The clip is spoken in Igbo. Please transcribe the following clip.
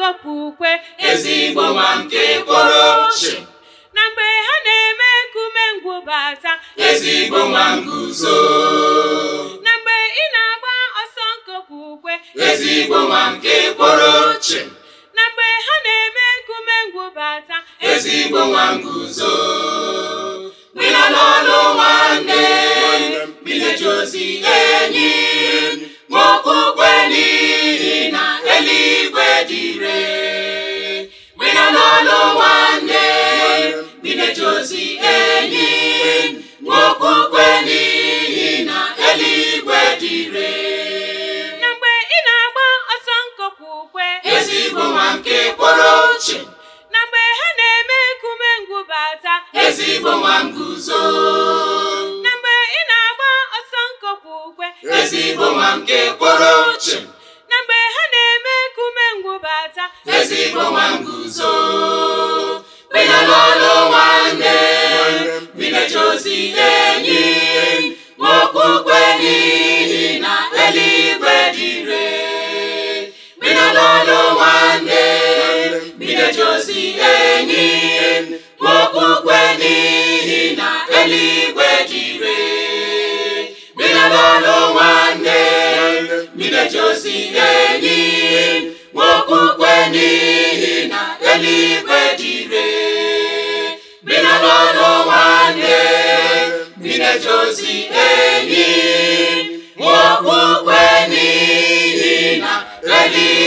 okwukwe ezigbo nwa nke kwụrụ chịm na mgbe ha na-eme nkume ngwụbata ezigbo nwa nguzo na mgbe ị na-agba ọsọ nke okwukwe ezigbo nwa nke kwụrụ chịm na mgbe ha na-eme nkume ngwụbata ezigbo nwa nguzo mina n'ọlụ nwanne mineji ozi enyi nwokwukwe n'ihi na eluigwe dị ire mina n'ọlụ nwanne mineji ozi enyi nwokwukwe n'ihi na eluigwe dị ire na mgbe ị na-agba ọsọ nke okwukwe ezigbo nwa nke kwụrụ chịm na mgbe ha na-eme nkume ngwụbata ezigbo nwa nguzo na mgbe ị na-agba ọsọ nke okwukwe ezigbo nwa nke kwụrụ chịm na mgbe ha na-eme nkume ngwụbata ezigbo nwa nguzo bina n'ọlụ nwanne bineji ozi enyi nwokwukwe n'ihi na eluigwe dị ire bina n'ọlụ nwanne bineji ozi enyi nwokwukwe n'ihi na eluigwe dị ire bina n'ọlụ nwanne bineji ozi enyi nwokwukwe n'ihi na eluigwe dị ire bina n'ọlụ nwanne bineji ozi enyi nwokwukwe n'ihi na eluigwe